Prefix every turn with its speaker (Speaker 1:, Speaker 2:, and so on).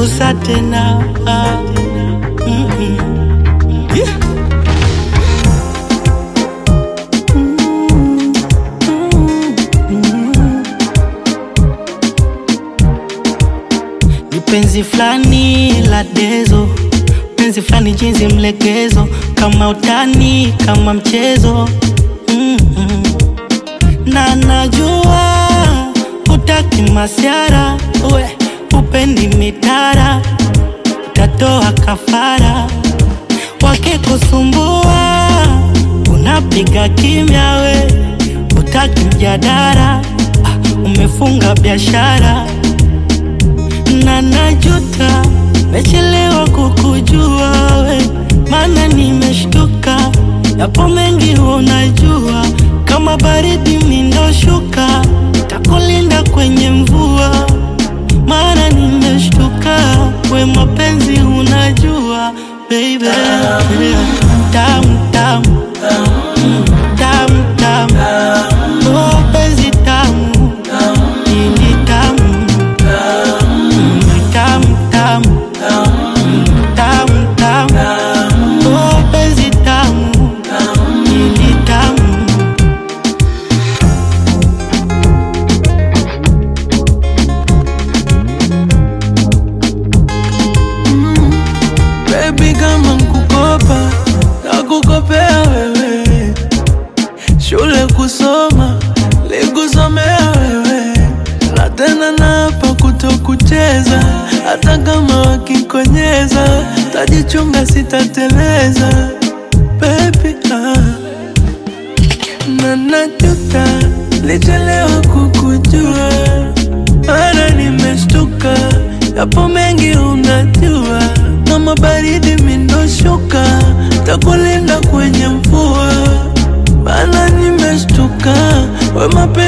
Speaker 1: gusa tena ah. mm -mm. Yeah. Ni penzi fulani la dezo, penzi fulani jinsi mlegezo, kama utani, kama mchezo mm -mm. na najua utaki masiara, we upendi mitara, utatoa kafara wakikusumbua, unapiga kimya, we utaki mjadara, ah, umefunga biashara na najuta mechelewa kukujua we, mana nimeshtuka, yapo mengi unajua, kama baridi mindoshuka, takulinda kwenye mvua, mana nimeshtuka, we mapenzi unajua baby, tamu tamu Mm, tamu tamu, oh penzi tamu, ini tamu tamu tamu tamu tamu oh penzi tamu ili tamu
Speaker 2: Baby kama nkukopa nakukopea wewe, shule kusoma likusomea wewe, na tena napa kutokucheza, hata kama wakikonyeza, tajichunga sitateleza baby ah. na najuta lichelewa kukujua, mara nimeshtuka, yapo mengi unajua, kama baridi mindoshuka, takulinda kwenye mvua, maana nimeshtuka, we mapenzi